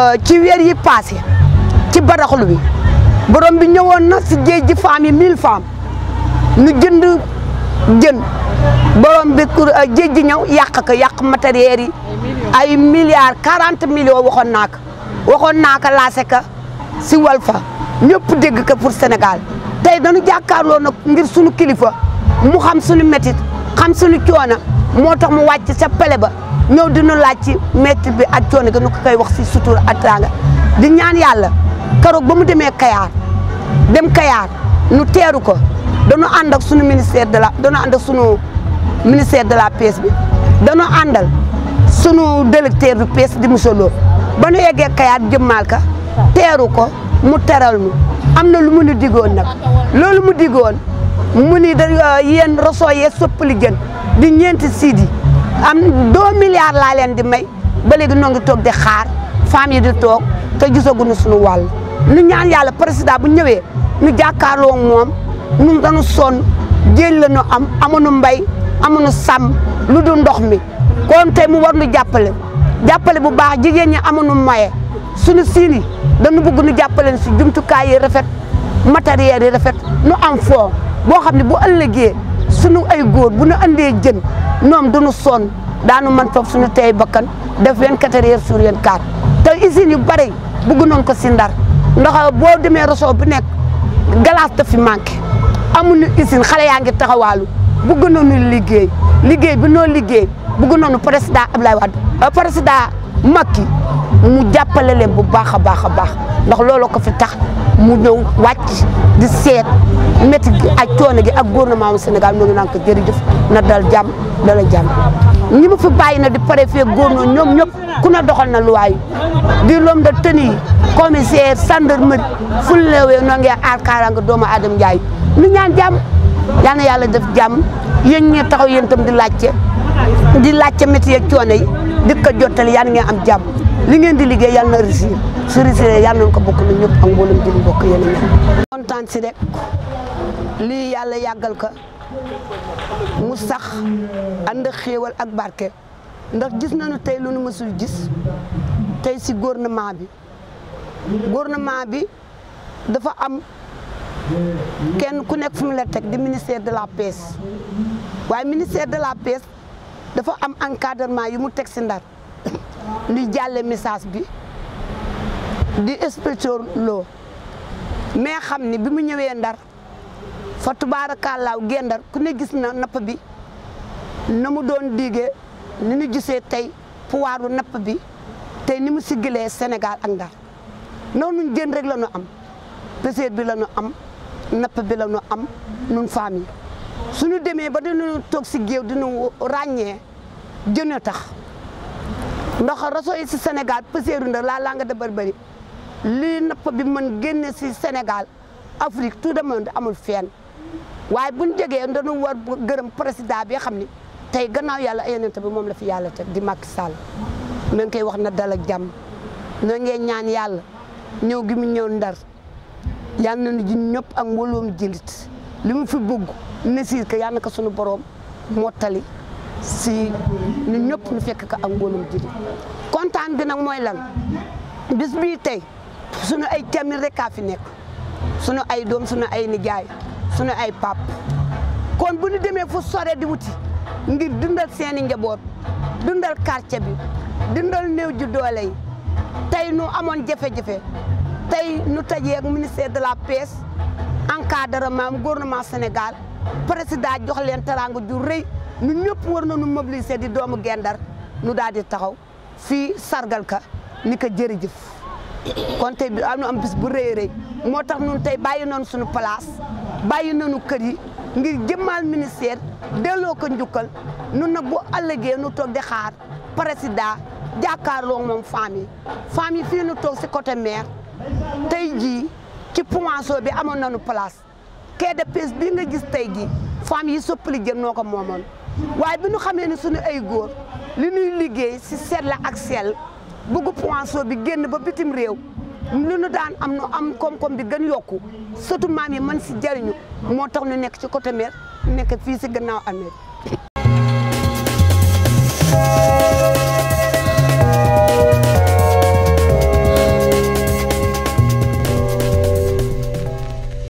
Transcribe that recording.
ci weer yi passé ci baraxlu bi borom bi ñëwoon na si géej ji femmes yi mille femmes nu jënd jën borom bi géej ji ñëw yàq ko yàq matériel yi ay milliards quarante millions waxoon naa ko waxoon naa ko laase ka si Walfa ñëpp dégg ko pour Sénégal tey dañu jàkkaarloo nag ngir suñu kilifa mu xam suñu métit xam suñu coono moo tax mu wàcc sa pele ba ñëw dinu laaj ci métti bi ak coono gi nu ko koy wax si sutura ak teraanga di ñaan yàlla keroog ba mu demee Kayaar dem Kayaar nu teeru ko dañu ànd ak suñu ministère de la dañu ànd ak suñu ministère de la pêche bi dañu àndal sunu directeur bi pêche di monsieur Lo ba nu yeggee Kayaar jëmmaal ka teeru ko mu teral mu am na lu mu nu digoon nag loolu mu digoon mu ni da yéen roso yee soppali jën di ñeenti siidi am deux milliards laa leen di may ba léegi noo ngi toog di xaar femmes yi di toog te gisaguñu suñu wàll nu ñaan yàlla président bu ñëwee nu jàkkaarloo moom nun dañu sonn jéel la ñu am amuñu mbay amuñu sàmm lu dul ndox mi kon tey mu war nu jàppale jàppale bu baax jigéen ñi amuñu moyen suñu siin yi dañu bëgg nu jàppale si jumtukaay yi rafet matériel yi rafet nu am foo boo xam ne bu ëllëgee suñu ay góor bu nu andee jën ñoom duñu sonn daanu man foofu suñu tey bakkan def 24 heures sur 24 te usines yu bari bëgg noonu ko si ndar ndax boo demee réseau bu nekk glace daf fi manqué amuñu usine xale yaa ngi taxawaalu bëgg nañu liggéey liggéey bi noo liggéey bëgg nañu président Abdoulaye Wade président Macky mu jàppale leen bu baax a baax a baax ndax loolu ko fi tax mu ñëw wàcc di seet métti gi ak coono gi ak gouvernement du Sénégal ñoo ngi naan ko jërëjëf na dal jàmm dala jàmm ñi ma fi bàyyi na di préfet gouverneur ñoom ñëpp ku ne doxal na luwaay di l'homme de tenue commissaire gendarmerie fu ñu leewee noo ngi aar kaaraange doomu Adama Ndiaye ñu ñaan jàmm yal na yàlla def jàmm yéen ñee taxaw yéen itam di laajte di laajte métier ak coono yi di ko jottali yal ngeen am jàmm li ngeen di liggéey yal na réussir su réussir yal nañu ko bokk na ñëpp ak mboolem di bokk yéen a ñaan kontaan si rek lii yàlla yàggal ko mu sax ànd ak xéewal ak barke ndax gis nañu tey lu nu mësul gis tey si gouvernement bi gouvernement bi dafa am kenn ku nekk fu mu la teg di ministère de la pêche waaye ministère de la pêche dafa am encadrement yu mu teg si ndar luy jàlle message bi di inspecteur loo mais xam ni bi mu ñëwee ndar fa tubaarakàllaaw gendar ku ne gis na napp bi na mu doon diggee ni ñu gisee tey pouvoiru napp bi tey ni mu siggalee Sénégal ak ndar noonu jën rek la ñu am pêcheur bi la ñu am napp bi la ñu am nun famille suñu demee ba dañu toog si géew dinu ràññee jën a tax ndax réseau yi si Sénégal pêcheur ndar la langue de Barbarie lii napp bi mën génne si Sénégal Afrique tout le monde amul fenn waaye buñ jegee dañu war gërëm président bi xam ni tey gannaaw yàlla ay yonent bi moom la fi yàlla teg di Macky Sall na nga koy wax na dal ak jàmm na ngeen ñaan yàlla ñëw gi mu ñëw ndar yal nañu ji ñëpp ak mbooloom jilit li mu fi bëgg ne siir que yal na ko suñu borom mottali si ñun ñëpp ñu fekk ko ak mbooloom jilit kontaan bi nag mooy lan bis bii tey suñu ay camil rek kaa fi nekk suñu ay doom suñu ay nijaay suñu ay pap kon bu ñu demee fu sore di wuti ngir dundal seeni njaboot dundal quartier bi dundal néew ji doole yi tey nu amoon jafe-jafe tey nu tajee ak ministère de la pêche encadrement gouvernement Sénégal président jox leen teraanga ju rëy nu ñëpp war nañu mobiliser di doomu gendar nu daal di taxaw fii sargal ka ni ko jërëjëf kon tey bi am na am bis bu rëy rëy moo tax ñun tey bàyyi nañu suñu place bàyyi nañu kër yi ngir jëmmal ministère delloo ko njukkal nun nag bu ëllëgee nu toog di xaar président jàkkaarloo moom femmes yi femmes yi fii nu toog si côté maire tey jii ci Poinçon bi amoon nañu place quai de pêche bii nga gis tey jii femmes yi soppali jën noo ko moomoon waaye bi ñu xamee ne suñu ay góor li ñuy liggéey si seet la ak sell bëgg Poinçon bi génn ba bitim réew li nu daan am nu am koom-koom bi gën yokku surtout maam yi mën si jariñu moo tax ñu nekk ci côté mer nekk fii si gannaaw amee